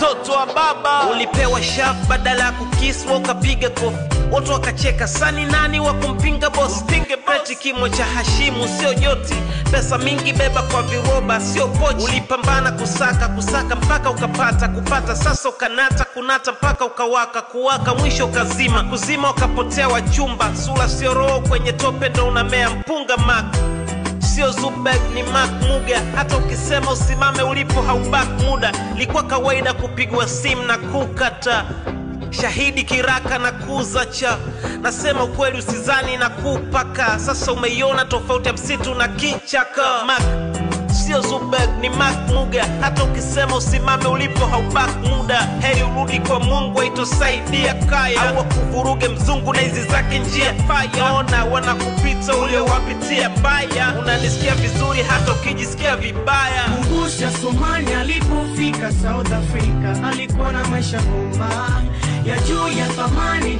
mtoto wa baba ulipewa shaf badala ya kukiswa ukapiga kofi watu wakacheka sani nani wa kumpinga boss pinge peti kimo cha hashimu sio joti pesa mingi beba kwa viroba sio pochi ulipambana kusaka kusaka mpaka ukapata kupata sasa ukanata kunata mpaka ukawaka kuwaka mwisho ukazima kuzima ukapotea wachumba sura sio roho kwenye tope ndo unamea mpunga mak sio Zubek ni Mark Muga. Hata ukisema usimame ulipo haubak muda. Ilikuwa kawaida kupigwa simu na kukata shahidi kiraka na kuzacha. Nasema ukweli, usizani na kupaka. Sasa umeiona tofauti ya msitu na kichaka. Mark sio Zubek ni Mark Muga. Hata ukisema usimame ulipo haubak muda. Heri urudi kwa Mungu aitosaidia kaya, au wakuvuruge mzungu na hizi zake njia faya. Ona wanakupita uliowapitia baya, unanisikia vizuri hata ukijisikia vibaya. Kumbusha Somali alipofika South Africa, alikuwa na maisha bomba ya juu ya thamani